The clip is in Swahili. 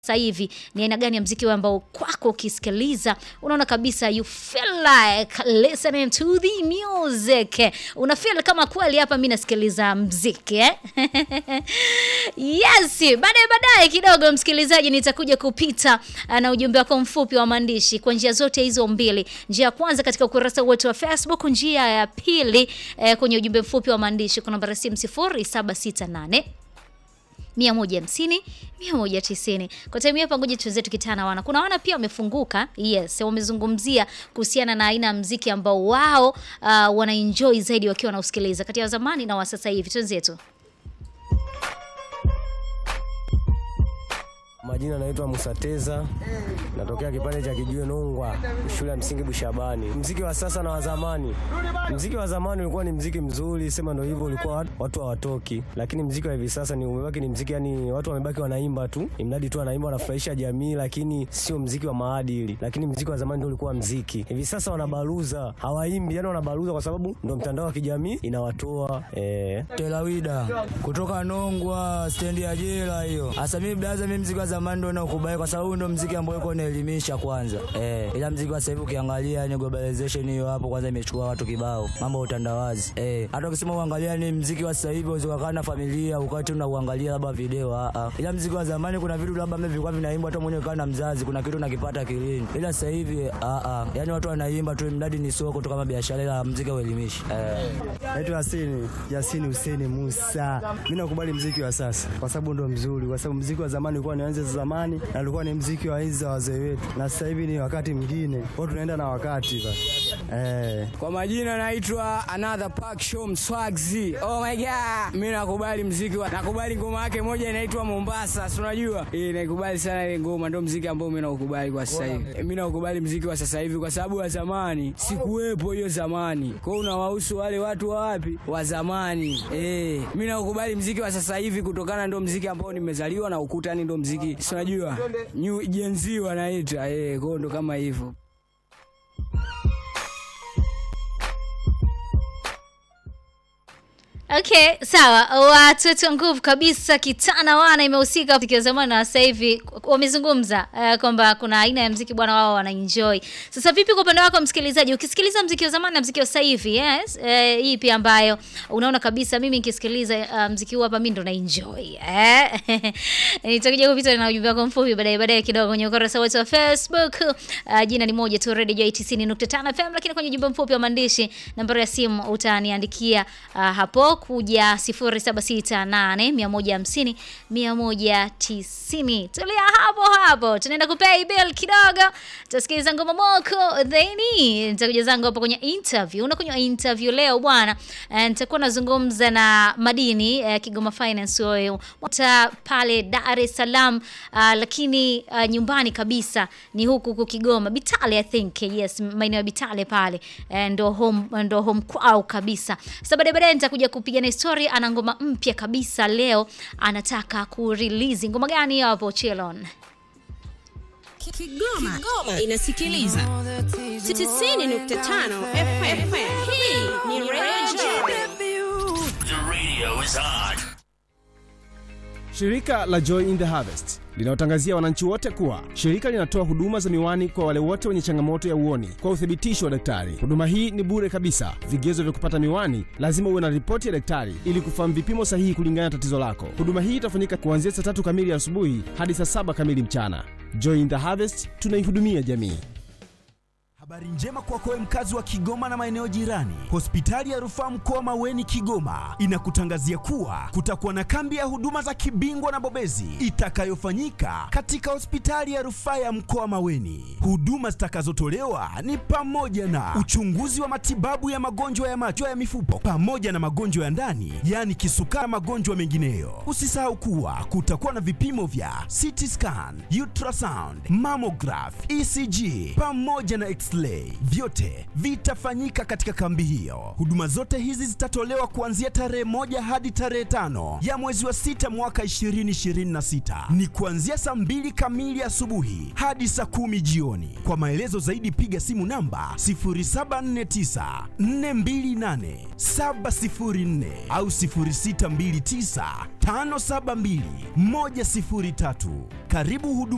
sasa hivi ni aina gani ya mziki wewe ambao kwako ukisikiliza unaona kabisa you feel like listening to the music una feel kama kweli hapa mi nasikiliza mziki eh? yes baadaye baadaye kidogo msikilizaji nitakuja kupita uh, na ujumbe wako mfupi wa maandishi kwa njia zote hizo mbili njia ya kwanza katika ukurasa wetu wa facebook njia ya pili eh, kwenye ujumbe mfupi wa maandishi kwa namba ya simu 0768 150 190 kwa time hapa ngoja tuweze tukitana wana kuna wana pia wamefunguka yes wamezungumzia kuhusiana na aina ya mziki ambao wao uh, wanaenjoy zaidi wakiwa wanausikiliza kati ya zamani na wa sasa hivi twenzetu Majina naitwa Musateza, natokea kipande cha Kijue Nongwa, shule ya msingi Bushabani. Mziki wa sasa na wa zamani, mziki wa zamani ulikuwa ni mziki mzuri, sema ndio hivyo, ulikuwa watu- watu hawatoki, lakini mziki wa hivi sasa ni umebaki ni mziki, yani watu wamebaki wanaimba tu, imradi tu wanaimba, wanafurahisha jamii, lakini sio mziki wa maadili. Lakini mziki wa zamani ndio ulikuwa mziki. Hivi sasa wanabaruza, hawaimbi, yani wanabaruza kwa sababu ndio mtandao wa kijamii inawatoa eh. Telawida kutoka Nongwa stendi ya jela hiyo. Hasa mimi blaza, mimi mziki wa zamani ndo naukubali kwa sababu ndo mziki ambao uko unaelimisha kwanza. Eh, ila mziki wa sasa hivi ukiangalia ni globalization hiyo hapo kwanza imechukua watu kibao. Mambo ya utandawazi. Eh, hata ukisema uangalia ni mziki wa sasa hivi usiwakaa na familia ukati unauangalia labda video a a. Ila mziki wa zamani kuna vitu labda mimi vilikuwa vinaimbwa hata mwenyewe kana mzazi kuna kitu nakipata kilini. Ila sasa hivi a a. Yaani watu wanaimba tu mradi ni soko tu kama biashara ila mziki uelimishi. Eh. Naitwa Yasini, Yasini Huseni Musa. Mimi nakubali mziki wa sasa kwa sababu ndo mzuri, kwa sababu mziki wa zamani ulikuwa ni enzi za zamani na ulikuwa ni mziki wa enzi za wazee wetu, na sasa hivi ni wakati mwingine, kwa tunaenda na wakati basi. Eh, Kwa majina naitwa Another Park Show Mswagzi. Oh my god. Mimi nakubali mziki wa nakubali ngoma yake moja inaitwa Mombasa, si unajua? Eh, naikubali sana ile ngoma ndio mziki ambao mimi naukubali kwa sasa hivi. Mimi naukubali mziki wa sasa hivi kwa sababu wa zamani sikuwepo hiyo zamani. Kwa hiyo unawahusu wale watu wa wapi? Wa zamani. Eh, mimi naukubali mziki wa sasa hivi kutokana ndio mziki ambao nimezaliwa na ukutani ndio mziki. Si unajua? New Gen Z wanaita. Eh, kwa hiyo ndo kama hivyo. Okay, sawa. Watoto wa nguvu kabisa, kitana wana imehusika mziki wa zamani na sasa hivi wamezungumza uh, kwamba kuna aina ya mziki bwana wao wanaenjoy. Sasa vipi kwa upande wako msikilizaji, ukisikiliza mziki wa zamani na mziki wa sasa hivi, yes, uh, hii pia ambayo unaona kabisa mimi nikisikiliza uh, mziki huu hapa mimi ndo na enjoy. Eh? Nitakuja kupita na ujumbe wako mfupi baadaye baadaye kidogo kwenye ukurasa wetu wa Facebook. Uh, jina ni moja tu Radio Joy 90.5 FM, lakini kwenye ujumbe mfupi wa maandishi nambari ya simu utaniandikia uh, hapo kuja 0768 150 190. Tulia hapo hapo, tunaenda kupay bill kidogo, tutasikiliza ngoma moko theni, nitakuja zangu hapo kwenye interview. Unakunywa interview leo bwana, Eh, nitakuwa nazungumza na Madini eh, Kigoma Finance Oil Wata pale Dar es Salaam, uh, lakini uh, nyumbani kabisa ni huku huku Kigoma Bitale, I think yes, maeneo ya Bitale pale eh, ndo home ndo home kwao kabisa. Sasa baadaye baadaye nitakuja kupiga na historia. Ana ngoma mpya kabisa leo, anataka kurelease ngoma gani hiyo hapo Chelon? Kigoma, inasikiliza 90.5 FM. Hii ni Radio The radio is on. Shirika la Joy in the Harvest linawatangazia wananchi wote kuwa shirika linatoa huduma za miwani kwa wale wote wenye changamoto ya uoni kwa uthibitisho wa daktari. Huduma hii ni bure kabisa. Vigezo vya kupata miwani, lazima uwe na ripoti ya daktari ili kufahamu vipimo sahihi kulingana na tatizo lako. Huduma hii itafanyika kuanzia saa tatu kamili asubuhi hadi saa saba kamili mchana. Joy in the Harvest, tunaihudumia jamii. Habari njema kwako wewe mkazi wa Kigoma na maeneo jirani. Hospitali ya Rufaa Mkoa Maweni Kigoma inakutangazia kuwa kutakuwa na kambi ya huduma za kibingwa na bobezi itakayofanyika katika hospitali ya Rufaa ya Mkoa Maweni. Huduma zitakazotolewa ni pamoja na uchunguzi wa matibabu ya magonjwa ya macho ya mifupa pamoja na magonjwa ya ndani, yaani kisukari na magonjwa mengineyo. Usisahau kuwa kutakuwa na vipimo vya CT scan, ultrasound, mammograph, ECG pamoja na x-ray. Vyote vitafanyika katika kambi hiyo. Huduma zote hizi zitatolewa kuanzia tarehe moja hadi tarehe tano ya mwezi wa sita mwaka 2026. Ni kuanzia saa mbili kamili asubuhi hadi saa kumi jioni. Kwa maelezo zaidi piga simu namba 0749 428 704 au 0629 572 103. Karibu huduma